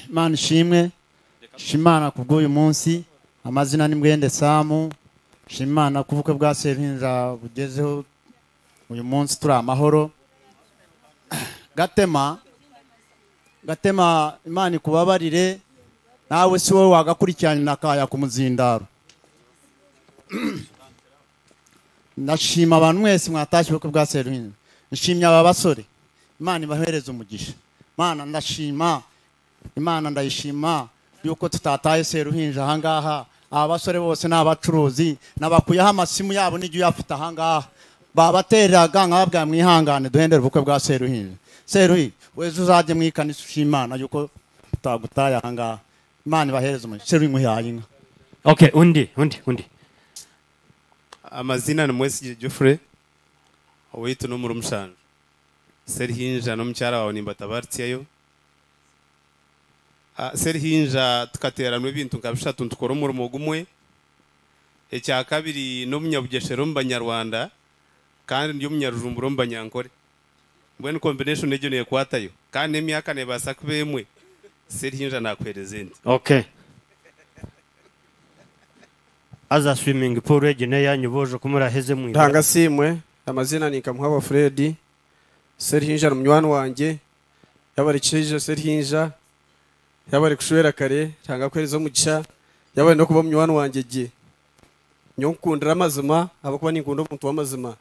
imana ishimwe shima imana ku bw'uyu munsi amazina ni mwende samu shima imana ku bukwe bwa seruhinja bugezeho uyu munsi turi amahoro gatema gatema imana ikubabarire nawe si wowe wagakurikirana akaya ku muzindaro ndashima abantu mwese mwatashye ubukwe bwa seruhinja nshimye aba basore imana ibahereze umugisha imana ndashima imana ndayishima yuko tutataye seruhinja ahangaha aba basore bose ni abacuruzi nabakuyeho amasimu yabo n'igihe uyafite ahangaha babateraga nkababwira mwihangane duhendere ubukwe bwa seruhinja seruhi weza uzajye mu ikanisa imana yuko tutagutaye ahangaha imana ibahereze umugisha seruhi muhaye inka okay undi undi undi amazina ni mwesigire jufure witu n'umuri umushanje serihinja n'omukyara wawe nimbatabarityeyo Ah, serihinja tukateerana ebintu nka bishatu ntukora omurimo gumwe ekyakabiri n'omunyabugeshera omu banyarwanda kandi ndi omunyarujumbura omu banyankore mbwenu combination egyo neekwatayo kandi n'emyaka neebaasa kuba emwe serihinja naakuheereza endi okay aza swimming pool egene yanyu boje kumuraheze mwibara ntanga simwe amazina ni kamuhaba fredi serihinja ni munywani wanjye yabari kirije serihinja yabari kushwera kare ntanga kwereza omugisha yabari no kuba munywani wanjye gye nyonkundira amazima abakuba ninkunda omuntu w'amazima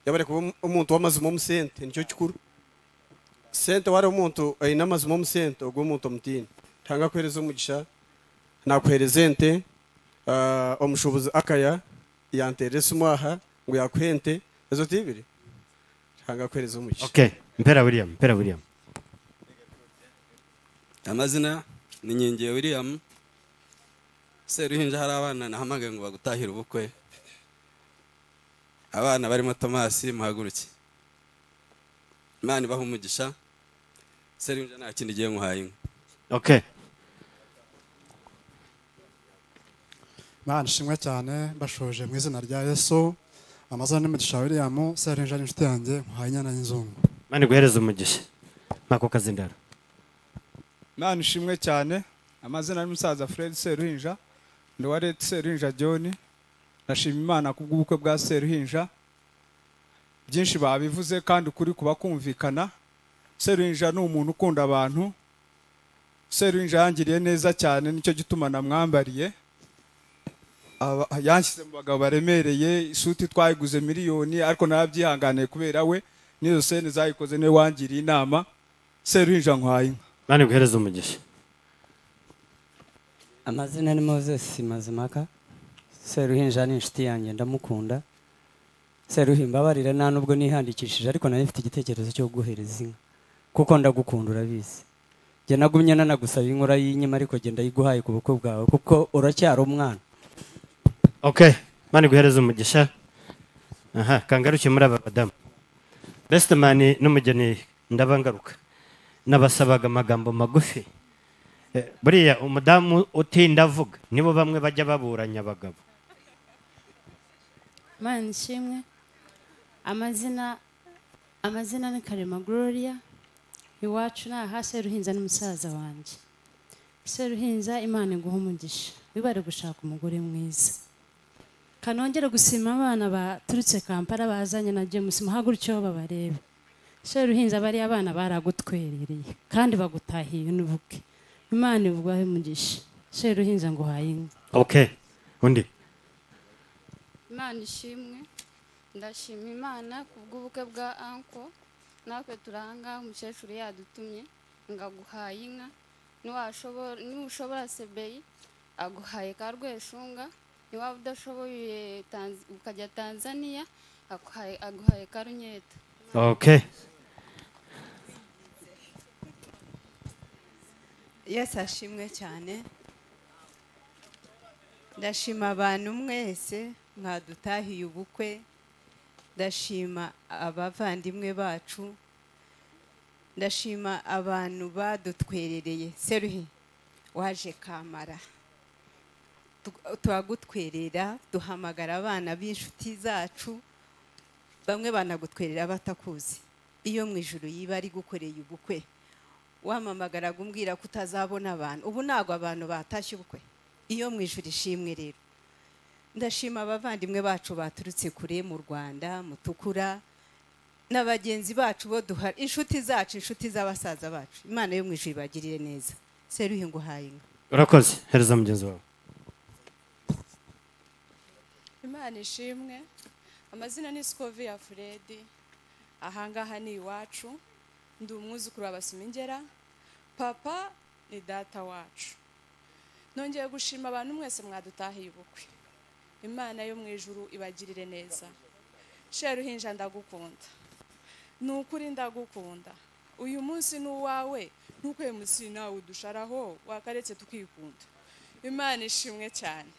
yabari kuba omu- omuntu w'amazima omusente nicyo kikuru sente wari omuntu aine amazima omusente ogwo omuntu omutiini ntanga kwereza omugisha nakuhereza ente ah, omushubuzi akaya yanteera esimu aha ngu yakuha ente ezo tiibiri ntanga kwereza omugisha okay mpera william mpera william amazina ni nyingiye william seruhinja hari abana nahamagaye ngo bagutahire ubukwe abana barimo tomasi muhaguruke imana ibaha umugisha seruhinja nta kindi igiye muhaye inka okay imana ishimwe cyane bashoje mu izina rya yesu amazina n'imigisha william serenja n'inshuti yanjye nkuhaye inyana y'inzungu mani guhereza umugisha mpako kazindaro imana ishimwe cyane amazina y'umusaza fred seruhinja ndi wa leta seruhinja john ndashima imana ku bw'ubukwe bwa seruhinja byinshi babivuze kandi kuri kuba kumvikana seruhinja ni umuntu ukunda abantu seruhinja yangiriye neza cyane nicyo gituma namwambariye Aba- yanshyize mu bagabo baremereye isuti twayiguze miliyoni ariko narabyihanganiye kubera we n'izo sene zayikoze niwe wangiriye inama seruhinja nkwaye inka mani guhereza umugisha amazina ni moses mazimaka seruhinja ni inshuti yanjye ndamukunda seruhi mbabarira nta nubwo nihangikishije ariko nari mfite igitekerezo cyo kuguhereza inka kuko ndagukunda urabizi njye nagumye nanagusaba inkora y'inyima ariko genda ayiguhaye ku bukwe bwawe kuko uracyari umwana okay mani guhereza umugisha aha kangaruke muri aba badamu best man n'umugeni ndabangaruka nabasabaga amagambo magufi Eh, buriya umudamu utinda avuga nibo bamwe bajya baburanya abagabo mana ishimwe amazina amazina ni karema gloria iwacu ni aha seruhinza ni musaza wanjye seruhinza imana iguha umugisha wibare gushaka umugore mwiza kanongere gusima abana baturutse kampala bazanye na james muhagurutse babarebe seruhinza bariya abana baragutwerereye kandi bagutahiye n'ubuke imana ivugaho umugisha seruhinza ngo uhaye inka okay undi imana ishimwe ndashima imana ku bw'ubukwe bwa anko natwe turanga umukecuru yadutumye ngo aguhaye inka niwashobora- niwushobora sebeyi aguhaye ka rweshunga niwaba udashoboye Tanz- ukajya tanzania akuhaye- aguhaye ka runyeta okay yesu ashimwe cyane ndashima abantu mwese mwadutahiye ubukwe ndashima abavandimwe bacu ndashima abantu badutwerereye seruhi waje kamara Tu- turagutwerera duhamagara abana b'inshuti zacu bamwe banagutwerera batakuzi iyo mu ijoro yiba ari gukoreye ubukwe wamamagaraga umbwira ko utazabona abantu ubu ntabwo abantu batashye ubukwe iyo mu ijoro ishimwe rero ndashima abavandimwe bacu baturutse kure mu rwanda mutukura na bagenzi bacu bo duhari inshuti zacu inshuti z'abasaza bacu imana yo mu ijoro ibagirire neza seruhe ngo uhaye inka urakoze hereza mugenzi wawe imana ishimwe amazina ni sikoviya furedi ahangaha ni iwacu ndi umwuzukuru wa basumingera papa ni data wacu nongeye gushima abantu mwese mwadutahiye ubukwe imana yo mu ijuru ibagirire neza sheruhinja ndagukunda ni ukuri ndagukunda uyu munsi ni uwawe nkuko uyu munsi nawe udusharaho wakaretse tukikunda imana ishimwe cyane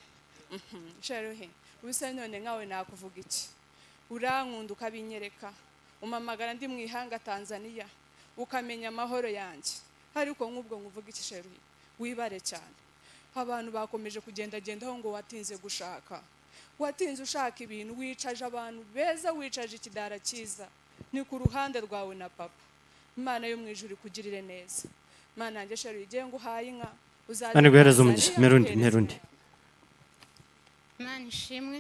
Mhm, sheruhe ubuse none nkawe nakuvuga iki urankunda ukabinyereka umamagara ndi mu ihanga tanzania ukamenya amahoro yanjye ariko nk'ubwo nkuvuga iki sheruhe wibare cyane abantu bakomeje kugendagendaho ngo watinze gushaka watinze ushaka ibintu wicaje abantu beza wicaje ikidara cyiza ni ku ruhande rwawe na papa imana yo mu ijuru ikugirire neza imana yanjye sheruhe igihe ngo uhaye inka uzajye mani guhereza muri umugisha Tanzania, nterundi uhereze nterundi imana ishimwe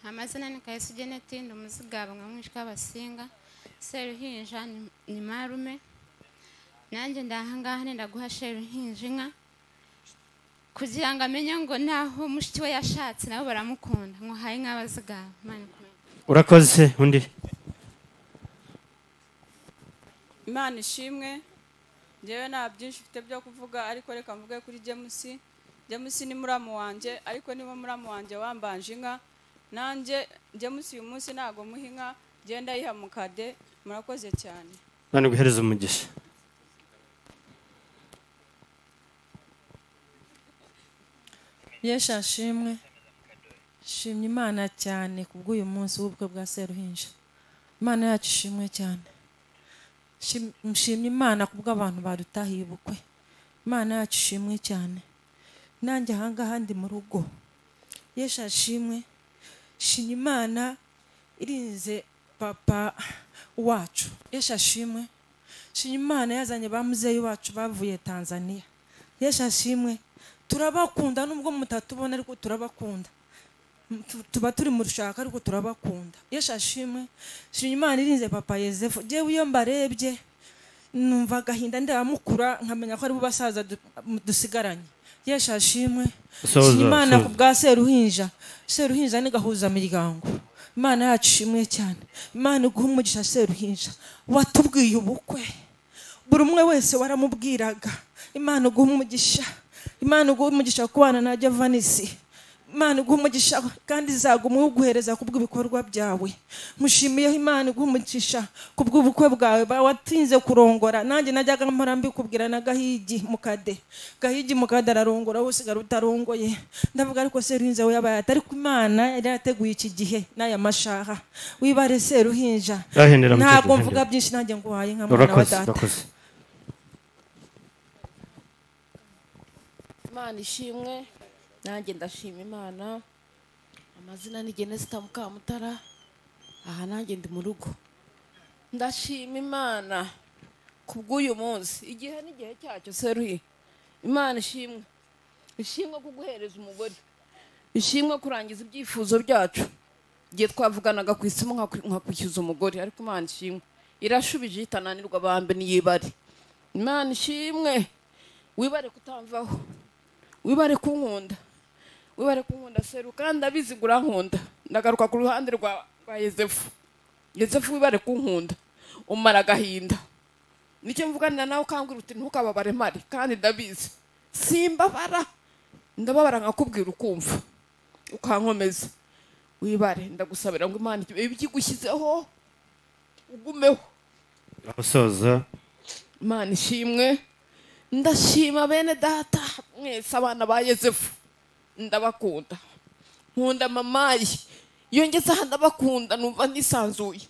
amazina ni kayisi geneti ndi umuzigabanga mwinshi w'abasinga seruhinja ni- ni marume nanjye ndahangaha ndaguha seruhinja inka kugira ngo amenye ngo naho mushiki we yashatse nabo baramukunda nkuhaye nk'abazigaba imana ikomeze. urakoze undi imana ishimwe njyewe nta byinshi mfite byo kuvuga ariko reka mvuge kuri jemusi jemusi ni muramu wanjye ariko niba muramu wanjye wambanje inka nanjye jemusi uyu munsi ntabwo muha inka genda yiha mu kade murakoze cyane mani guhereza umugisha yesha shimwe shimye imana cyane kubw'uyu munsi w'ubukwe bwa seruhinja imana yacu ishimwe cyane Shim- mushimye imana kubw'abantu badutahiye ubukwe imana yacu ishimwe cyane nanjye ahangaha ndi mu rugo yesha shimwe shimye imana irinze papa wacu yesha shimwe shimye imana yazanye ba muzeyi wacu bavuye tanzania yesha shimwe turabakunda nubwo mutatubona ariko turabakunda M- tu- tuba turi mu rushaka ariko turabakunda yesha shimwe shimye imana irinze papa yosefu yewe iyo mbarebye numva agahinda ndabamukura nkamenya ko aribo basaza du- dusigaranye yesha shimwe Soza, shimye imana soza. ku bwa seruhinja seruhinja ni gahuzamiryango imana yacu ishimwe cyane imana iguha umugisha seruhinja watubwiye ubukwe buri umwe wese waramubwiraga imana iguha umugisha imana iguha umugisha ku bana na javanisi imana iguha umugisha kandi izaguma uguhereza ku bw'ibikorwa byawe mushimiyeho imana iguha umugisha ku bw'ubukwe bwawe ba- watinze kurongora nanjye najyaga mpora mbikubwira na gahigi mukade gahigi mukade ararongora usigara utarongoye ndavuga ariko seruhinja we yabaye ati ariko imana yari yarateguye iki gihe n'aya mashaha wibare seruhinja Yahendera mukecuru, ntabwo mvuga yahendera. byinshi nanjye ngo uhaye nka mwana wa urakoze data urakoze imana ishimwe nanjye ndashima imana amazina ni genesita mukamutara aha nanjye ndi mu rugo ndashima imana ku bw'uyu munsi igihe n'igihe cyacyo seruye imana ishimwe ishimwe ku guhereza umugore ishimwe kurangiza ibyifuzo byacu igihe twavuganaga ku isimu nkaku- nkakwishyuza umugore ariko imana ishimwe irashubije itananirwa abambe niyibare imana ishimwe wibare kutamvaho wibare kunkunda wibare kunkunda seru kandi ndabizi ngo urankunda ndagaruka ku ruhande rwa rwa yosefu yosefu wibare kunkunda umara agahinda nicyo mvuganira nawe ukambwira uti ntukababare mari kandi ndabizi simbabara ndababara nkakubwira ukumva ukankomeza wibare ndagusabira ngo imana ibigigushyizeho ugumeho urasoza imana ishimwe ndashima bene data mwese abana ba yosefu ndabakunda nkunda mama ye iyo ngeze aha ndabakunda numva nisanzuye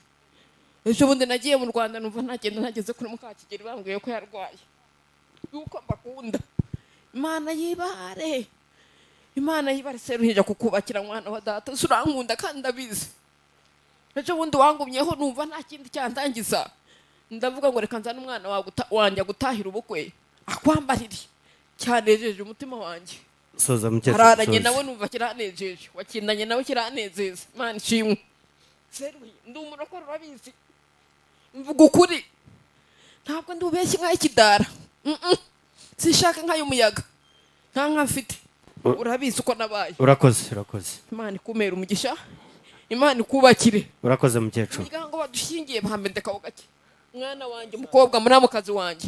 ejo bundi nagiye mu rwanda numva ntagenda ntageze kuri mukakigeri bambwiye ko yarwaye yuko mbakunda imana yibare imana yibare seruhinja kukubakira mwana wa data uzi urankunda kandi ndabizi ejo bundi wangumyeho numva nta kindi cyandangiza ndavuga ngo reka nzane umwana wawe guta- wanjye agutahira ubukwe akwambarire cyanejeje umutima wanjye soza mukecuru hararanye soza. nawe numva kiranejeje wakindanye nawe kiranezeza imana ishimwe seruye ndi umurokore urabizi mvuga ukuri ntabwo ndi ubeshye nk'ay'ikidara Mm-mm. sinshaka nk'ay'umuyaga nta nka mfite U- urabizi uko nabaye urakoze urakoze imana ikumera umugisha imana ikubakire urakoze mukecuru umuryango badushingiye bahambendeka ho gake mwana wanjye umukobwa muri amukazi wanjye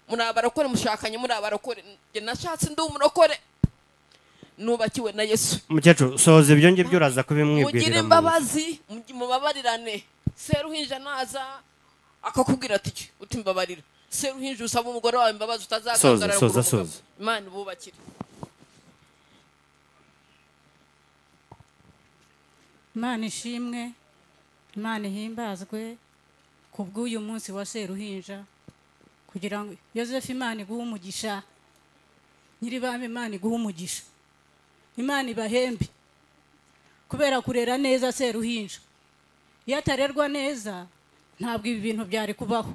muri abarokore mushakanye muri abarokore njye nashatse ndi umurokore nubakiwe na yesu mukecuru soza ibyo ngibyo uraza kubimwibwirira mugire mu nzu. imbabazi mugi- mubabarirane seruhinja naza akakubwira ati "Iki, uti mbabarira seruhinja usaba umugore wawe imbabazi soza utazakangarara soza kuri umugabo." soza imana ibubakire imana ishimwe imana ihimbazwe ku bw'uyu munsi wa seruhinja kugira ngo yosefu imana iguhe umugisha nyiribami imana iguhe umugisha imana ibahembe kubera kurera neza seruhinja iyo atarerwa neza ntabwo ibi bintu byari kubaho